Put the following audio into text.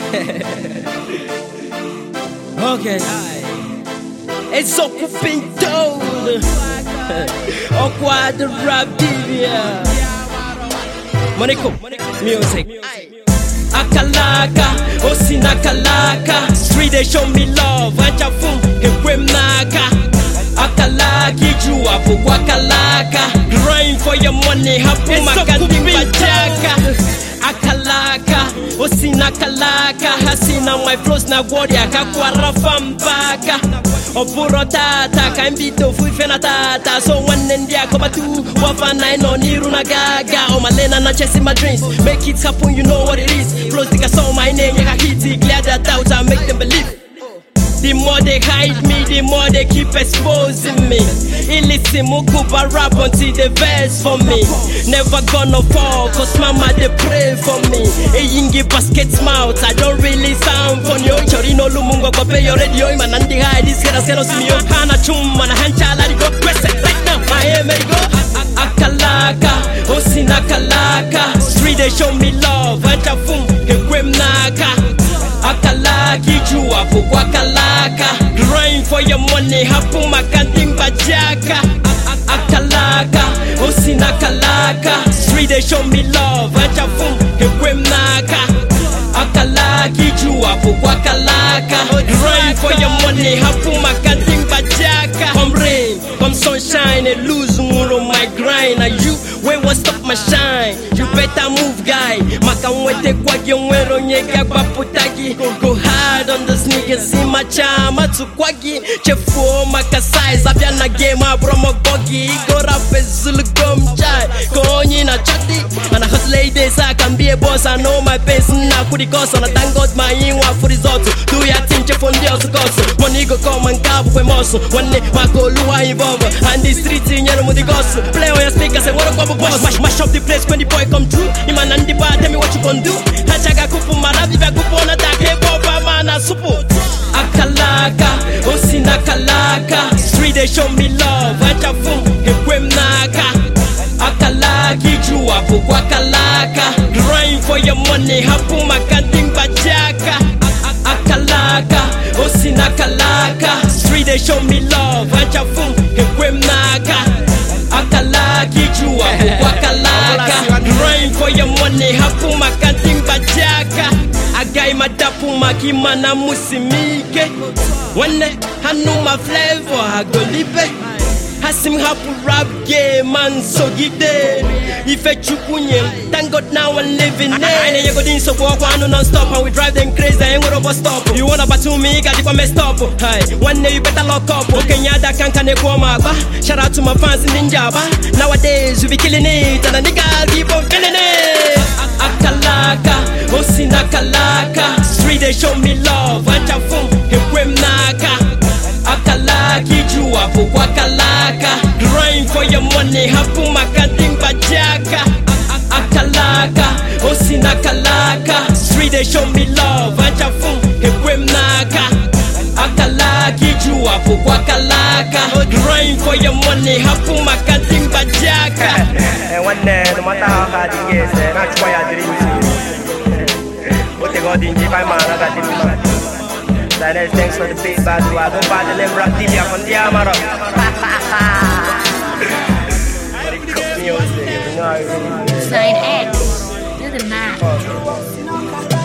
okay. It's so been told. Okwa the rap divya. Moniko, music. Akalaka, Osina Kalaka. Street they show me love. Acha fum, Hekwem Naka. Akalaki, Jua, Wakalaka. Grind for your money, Hapu Makandi Majaka. Akalaka, Osina Kalaka. Hasina my flows na warrior, Kakwara Fambaka. Oburo tata, Kambito, Fuifena tata. So one India, Kobatu, Wafana, no Niru Nagaga. Oh, Malena, not chasing my dreams. Make it happen, you know what it is. Flows, think I saw my name, yeah, hit it, clear their doubts, I make them believe. The more they hide me, the more they keep exposing me. Illicit Mukuba rap until the verse for me. Never gonna fall, cause mama they pray for me. A yingi basket mouth, I don't really sound funny. Oh, Chorino Lumungo, go pay your radio, man, and the high, this kid, I me, oh, Hana Chum, man, a hanchala, go, press it right now, my hair, may go. Akalaka, Osina Kalaka, street they show me love, Achafum, Equem Naka. Akalaki jua kwa kalaka Grind for your money hapu makanding bajaka Akalaka osina kalaka Street they show me love acha fum hekwem naka Akalaki jua kwa kalaka Grind for your money hapu makanding bajaka Come rain, come sunshine and lose moon on my grind Are you when what stop my shine? You better move guy Makamwete kwa gyongwero nyega kwa putagi Go hard on the sneakers see my chama tukwagi Chefuo makasai Zabia na game abromo gogi Go rap zulu gum chai Konyi na chati And I hustle ladies I can be a boss I know my pains na kudi koso Na thank God my inwa for result Do your thing chefo ndio sukoso Money go come and kabu kwe moso Wane wako luwa involve And the street nyero mudi goso Play on your speakers and wanna kwabo boss Mash, mash up the place when the boy come through Iman and the bar tell me what you gon' do Hachaga kupu marabi vya kupona take boba mana supu Akalaka, osina kalaka Street they show me love Acha fum, hekwem naka Akalaki jua kwa kalaka Grind for your money hapu makanding bajaka Akalaka, osina kalaka Street they show me love Acha fum, hekwem naka Akalaki jua kwa kalaka Grind for your money hapu makanding bajaka Agai madapu makimana musimike Wane hanuma flavor hagolibe Hasim hapu rap game man so gide Ife chukunye Thank God now I'm living it I ain't go din so walk one non stop And we drive them crazy ain't gonna bus stop You wanna battle me got it messed up Hey, one day you better lock up Okay, nyada kanka ne kwa maba Shout out to my fans in Ninjaba Nowadays we be killing it And the niggas keep on feeling it Akalaka, osina kalaka Street they show me love Acha fum, hekwem naka Akalaki jua kwa kalaka Grind for your money hapu makanding bajaka Akalaka, osina kalaka Street they show me love Acha fum, hekwem naka Akalaki jua kwa kalaka Grind for your money hapu makanding bajaka And one day, no matter how hard it gets, eh, that's why I dream to. What they got in Japan, man, I got it, man. Silence, thanks for the feedback. Do I go back to them rap TV on the Amaro? Music, you know, I really. Side X. You're the man.